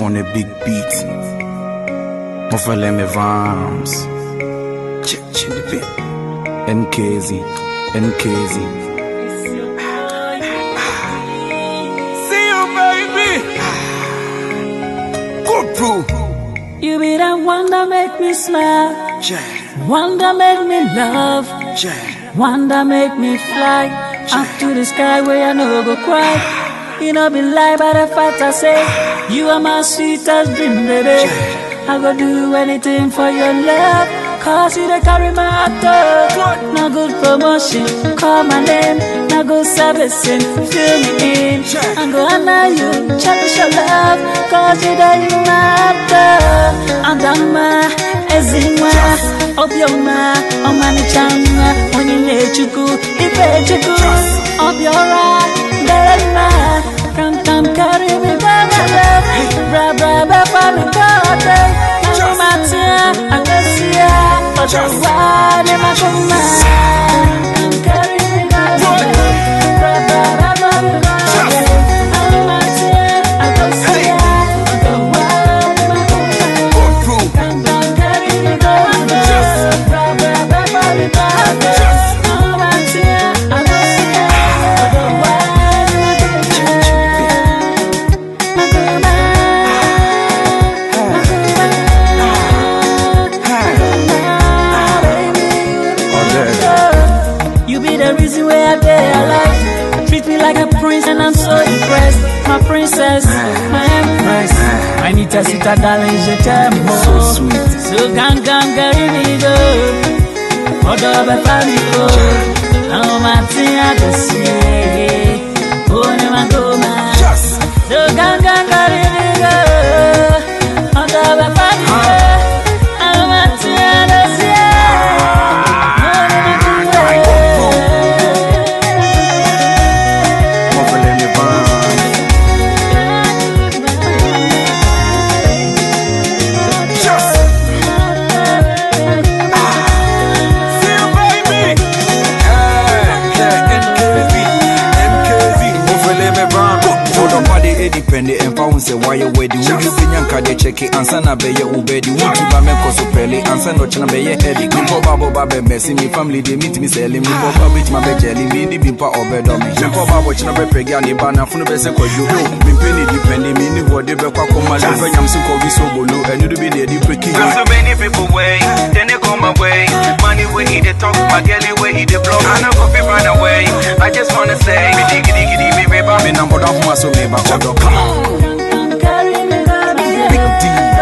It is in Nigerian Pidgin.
on a big beat. Mofele me vams. Ch ch NKZ, NKZ. See you, baby. Good bro. You be the one that make me smile, Yeah, one that make me love, yeah. one that make me fly up to the sky where I no go cry. You know be lie by the fact I say you are my sweetest dream, baby. I go do anything for your love. Cause you they carry my heart up. No good promotion, call my name. No good servicing, fill me in. I'm gonna you, cherish your love. Cause you they matter. Andama, Ezima, Obioma, Omani Changa, Onye Chuku, Ipe Chuku, Obiora, Derema. Come, come, carry me by my love. Bra, bra, bra, bra, me, God. Matia, Agasia, Otawani, Makuma. Come, carry me by my love. Bra, bra, bra, bra, me, God. Matia, Agasia, Otawani, Makuma. Good bro. Come, come, carry me by my love. Bra, bra, bra, bra, me, God. Matia, Agasia, Otawani, Makuma. You be the reason why I day alive. Treat me like a prince and I'm so impressed. My princess, my empress. I need to sit a darling, je t'aime. So sweet. So gang gang carry me go. Odo be fami go. Now my thing I can see. Oh, ne ma go ma. Yes. So gang gang carry me go. Odo be fami go. Now my thing I can see. Oh, ne ma go ma. Mofele me vams. Yes. See you, baby. Yeah, yeah. NKZ, NKZ. Mofele me vams. Hold on, body independent and found say why you ready. Would you be yanka de check it answer na be your ubedi. Would you ba me koso pele answer no chana be your heady. Me for babo babe messy me family they meet me selling me for babe my be jelly me ni bimpa obedo me. Me for babo chana be pegi ani ba na funu be se ko you. Me penny dependent me ni wode be kwa koma le fe nyam se ko bi so bolo enu do be dey di breaking you. So many people way, then they come my way. Money way he they talk, my girlie way he they blow. I know coffee run away. I just wanna say, giddy giddy giddy me river. Me number down for my so me ba kodo. Come on. Carry me, carry me, Big D.